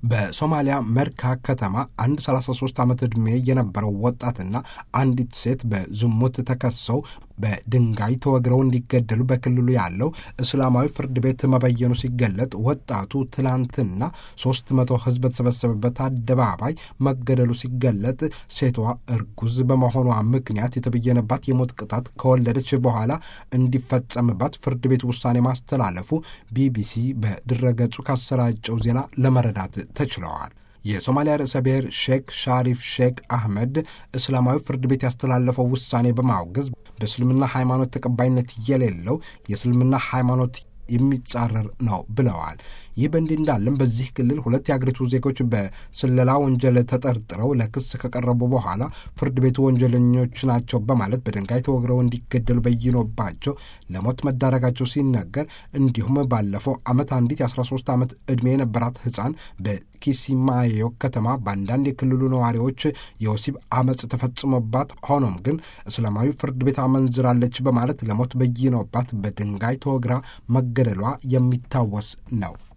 በሶማሊያ መርካ ከተማ አንድ 33 ዓመት ዕድሜ የነበረው ወጣትና አንዲት ሴት በዝሙት ተከሰው በድንጋይ ተወግረው እንዲገደሉ በክልሉ ያለው እስላማዊ ፍርድ ቤት መበየኑ ሲገለጥ ወጣቱ ትላንትና ሶስት መቶ ሕዝብ በተሰበሰበበት አደባባይ መገደሉ ሲገለጥ ሴቷ እርጉዝ በመሆኗ ምክንያት የተበየነባት የሞት ቅጣት ከወለደች በኋላ እንዲፈጸምባት ፍርድ ቤት ውሳኔ ማስተላለፉ ቢቢሲ በድረገጹ ካሰራጨው ዜና ለመረዳት ተችለዋል። የሶማሊያ ርዕሰ ብሔር ሼክ ሻሪፍ ሼክ አህመድ እስላማዊ ፍርድ ቤት ያስተላለፈው ውሳኔ በማውገዝ በእስልምና ሃይማኖት ተቀባይነት የሌለው የእስልምና ሃይማኖት የሚጻረር ነው ብለዋል። ይህ በእንዲህ እንዳለም በዚህ ክልል ሁለት የአገሪቱ ዜጎች በስለላ ወንጀል ተጠርጥረው ለክስ ከቀረቡ በኋላ ፍርድ ቤቱ ወንጀለኞች ናቸው በማለት በድንጋይ ተወግረው እንዲገደሉ በይኖባቸው ለሞት መዳረጋቸው ሲነገር፣ እንዲሁም ባለፈው ዓመት አንዲት የ13 ዓመት ዕድሜ የነበራት ሕፃን በኪሲማዮ ከተማ በአንዳንድ የክልሉ ነዋሪዎች የወሲብ አመፅ ተፈጽሞባት ሆኖም ግን እስላማዊ ፍርድ ቤት አመንዝራለች በማለት ለሞት በይኖባት በድንጋይ ተወግራ መገደሏ የሚታወስ ነው።